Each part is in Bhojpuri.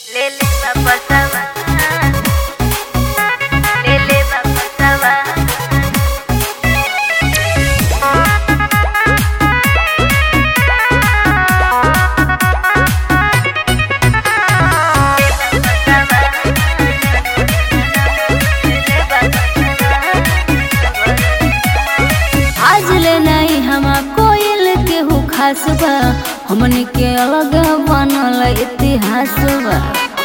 Lele va pasaba. Lele va pasaba. आज ले नहीं हम कोयल के हु खास बा हमन के अलग बनल इतिहास बा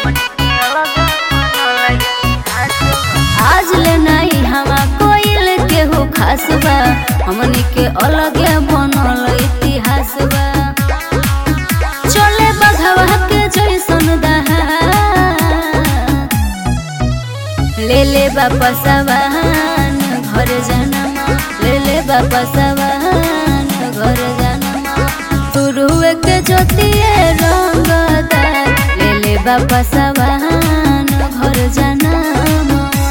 आज ले नहीं हम कोयल के हु खास बा हमन के अलग बनल इतिहास बा चले बघवा के जैसन दहा ले ले बापा सवान घर जनम ले ले बापा सवान घर जनम शुरुए के ज्योतिए रंगदार ले ले बापा सवान घर जनम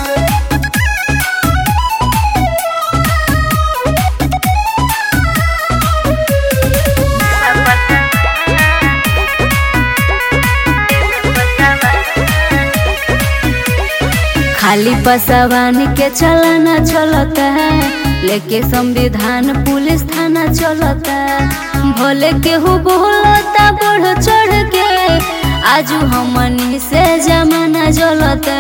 खाली पसवान के चलाना चलता है लेके संविधान पुलिस थाना चलता है भोले केहू बोलता बढ़ चढ़ के आजू हमनी से जमाना जलता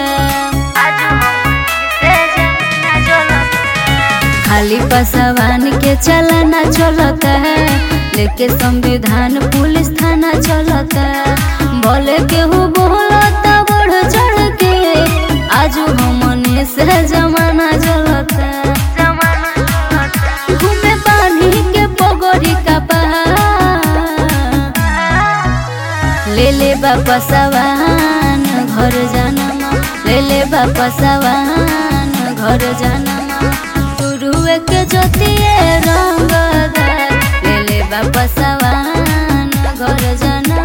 खाली पसवान के चलाना चलता है लेके संविधान पुलिस थाना चलता है भोले केहू बोलता बढ़ चढ़ के आजू हमने से जमाना जलता घूमे पानी के पगोरी का पहाड़ ले ले बापा सवान घर जनम ले ले बापा सवान घर जनम शुरुए के ज्योतिए रंगदार ले ले बापा सवान घर जनम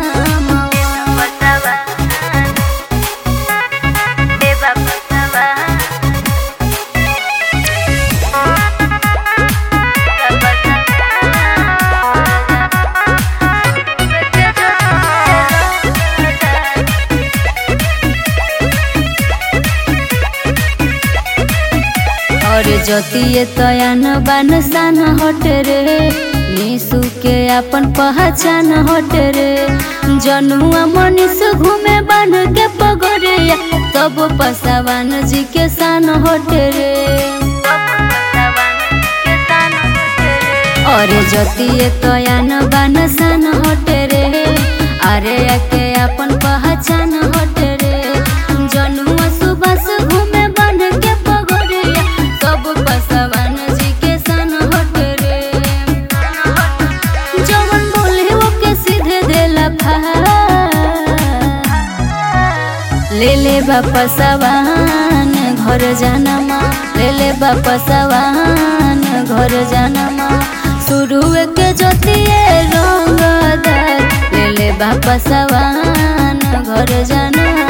और ज्योतिए तयान बान सान हट रे निसु के अपन पहचान हट रे जनुआ मनीष घूमे बन के पगरे तब पसावान जी के सान हट रे और ज्योतिए तयान बान सान हट रे अरे के अपन पहचान हट रे जनुआ सुबह घूमे बन के पगरे सब पसवान जी के सन हट रे जवन बोले वो के सीधे देला फा ले ले बापा सवान घर जनम ले ले बापा सवान घर जनम शुरुए के ज्योतिए रंगदार ले ले बापा सवान घर जनम